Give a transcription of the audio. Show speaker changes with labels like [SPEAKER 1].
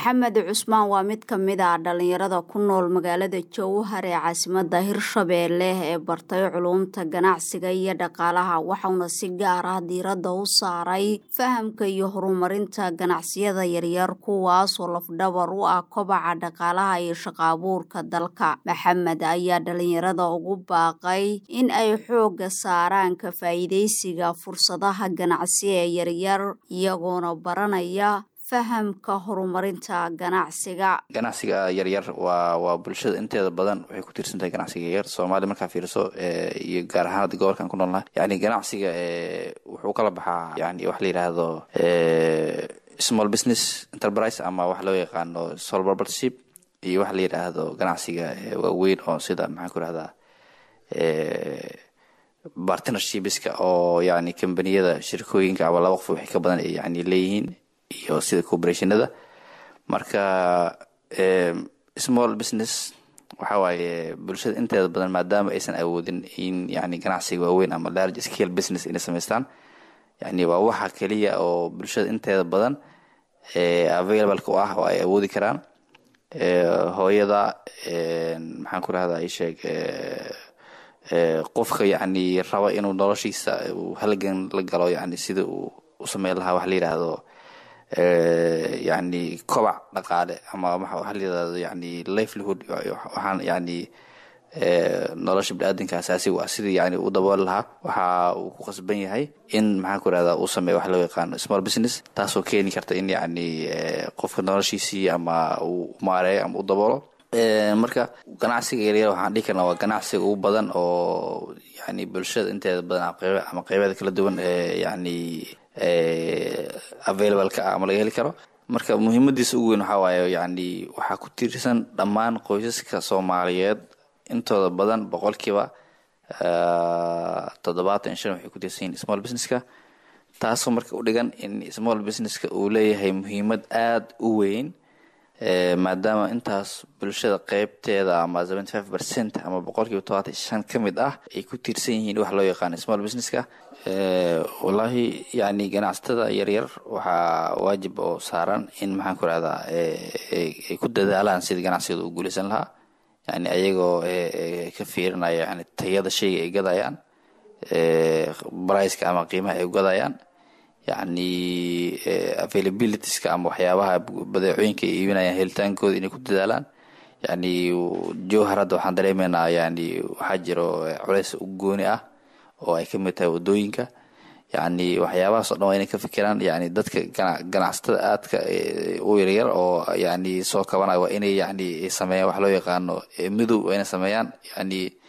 [SPEAKER 1] maxamed cusmaan waa mid ka mid ah dhalinyarada ku nool magaalada jowhar ee caasimada hirshabeelle ee bartay culuumta ganacsiga iyo dhaqaalaha waxauna si gaar ah diiradda u saaray fahamka iyo horumarinta ganacsiyada yaryar kuwaasoo lafdhabar u ah kobaca dhaqaalaha iyo shaqaabuurka dalka maxamed ayaa dhalinyarada ugu baaqay in ay xooga saaraan ka faa'iidaysiga fursadaha ganacsi ee yaryar iyagoona baranaya fahamka horumarinta ganacsiga
[SPEAKER 2] ganacsiga yaryar waa waa bulshada inteeda badan waxay ku tiirsan tahay ganacsiga yaryar soomaaliya markaa fiiriso iyo gaar ahaan hadda gobolkan ku noolnahay yani ganacsiga wuxuu kala baxaa yani wax la yidhaahdo small business enterprise ama wax loo yaqaano sole propertyship iyo wax la yidhaahdo ganacsiga waaweyn oo sida maxaan ku rahdaa partnershipska oo yani kambaniyada shirkooyinka ama laba qof wixii ka badan ay yani leeyihiin iyo sida cooperationada marka small business waxa waaye bulshada inteeda badan maadaama aysan awoodin in yani ganacsiga waaweyn ama large scale business inay samaystaan yani waa waxa keliya oo bulshada inteeda badan available-ka u ah oo ay awoodi karaan hooyada maxaan ku rahdaa isheeg qofka yani raba inuu noloshiisa uu halgan la galo yani sida uu u sameyn lahaa wax la yidhaahdo yani kobac dhaqaale ama waxa la yidhahdo yani livelihood waxaan yani nolosha bini-aadanka asaasiga ah sidii yani u dabooli lahaa waxa uu ku qasban yahay in maxaan ku rahdaa uu sameeyo wax loo yaqaano small business taasoo keeni karta in yani qofka noloshiisii ama uu maareeyo ama u daboolo marka ganacsiga yaryar waxaan dhihi karnaa waa ganacsiga ugu badan oo yani bulshada inteeda badan ama qeybeeda kala duwan yani available ka ah ama laga heli karo marka muhiimadiisa ugu weyn waxaa waaye yani waxaa ku tiirsan dhammaan qoysaska soomaaliyeed intooda badan boqolkiiba toddobaatan shan waxay ku tiirsan yihin small businesska taasoo marka u dhigan in small businesska uu leeyahay muhiimad aada u weyn maadaama intaas bulshada qeybteeda ama seventy five percent ama boqolkiiba todobaatan shan ka mid ah ay ku tiirsan yihiin wax loo yaqaano small businesska wallaahi yani ganacsatada yaryar waxaa waajib oo saaran in maxaan ku rahdaa ay ku dadaalaan sidii ganacsigooda u guuleysan lahaa yani ayagoo ka fiirinaya yani tayada shayga ay gadayaan briceka ama qiimaha ay gadayaan yani availabilitieska ama waxyaabaha badeecooyinka ay iibinayaan helitaankooda inay ku dadaalaan yani jowhar hadda waxaan dareemeynaa yani waxaa jiro culeys u gooni ah oo ay kamid tahay wadooyinka yani waxyaabahaas o dhan waa inay ka fikiraan yani dadka ganacsatada aadka u yaryar oo yani soo kabanaya waa inay yani sameeyaan wax loo yaqaano midow waa inay sameeyaan yani